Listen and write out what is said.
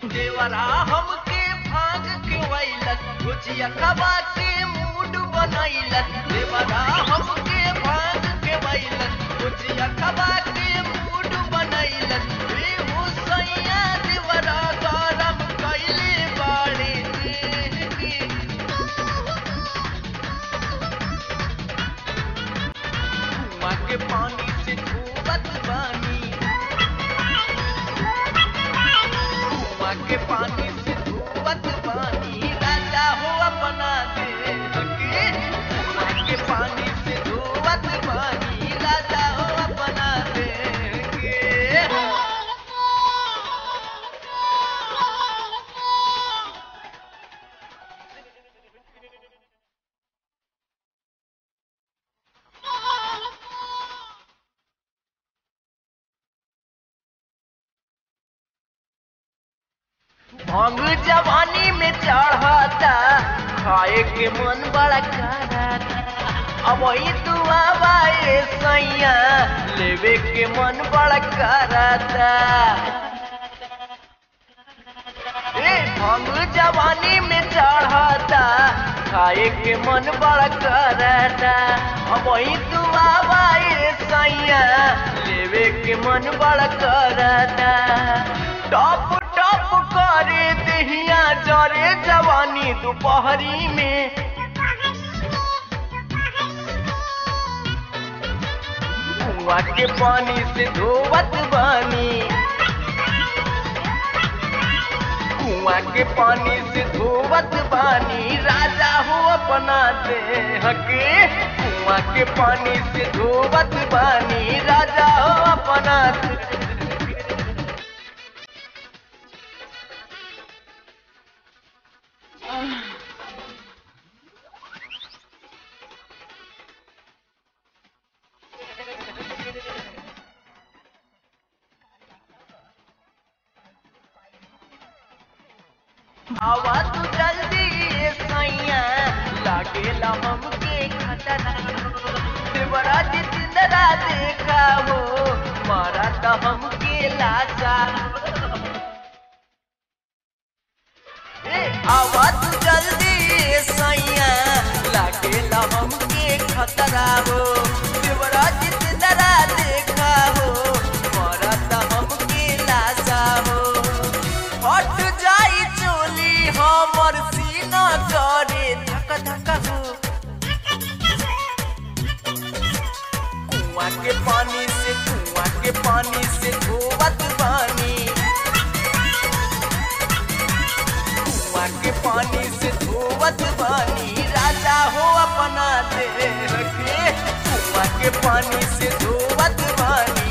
देवरा हमके भाग के वैलक गुजिया कबा के मूड बनैलक देवरा हमके भाग के वैलक गुजिया कबा के मूड बनैलक रे हो सैया देवरा गरम कैले बाड़े देह के कुआं के पानी से धोवत बानी कुआं के पानी से धोवत बानी राजा हो अपना देह के कुआं के पानी से धोवत बानी राजा हो अपना देह के भांग जवानी में चढ़ता खाए के मन बड़ा करता अब वही तू आवाए सैया लेवे के मन बड़ा करता ए भांग जवानी में चढ़ता खाए के मन बड़ा करता अब वही तू आवाए सैया लेवे के मन बड़ा करता टॉप टॉप करे दहिया जरे जवानी दोपहरी में कुआं के पानी से धोवत बानी कुआं के पानी से धोवत बानी राजा हो अपना देह के कुआं के पानी से धोवत बानी राजा हो अपना देह आवा तू जल्दी ए सैया लागेला हमके खतरा देवरा जिंदरा देखा हो मारा त हमके लाचा ए आवा तू जल्दी ए सैया लागेला हमके खतरा हो देवरा जिंदरा देखा हो मारा त हमके लाचा हो हट जाई चोली हमर सीना करे धक धक हो कुआं के पानी से कुआं के पानी से धोवत बानी कुआं के पानी से धोवत बानी राजा हो अपना देह के कुआं के पानी से धोवत बानी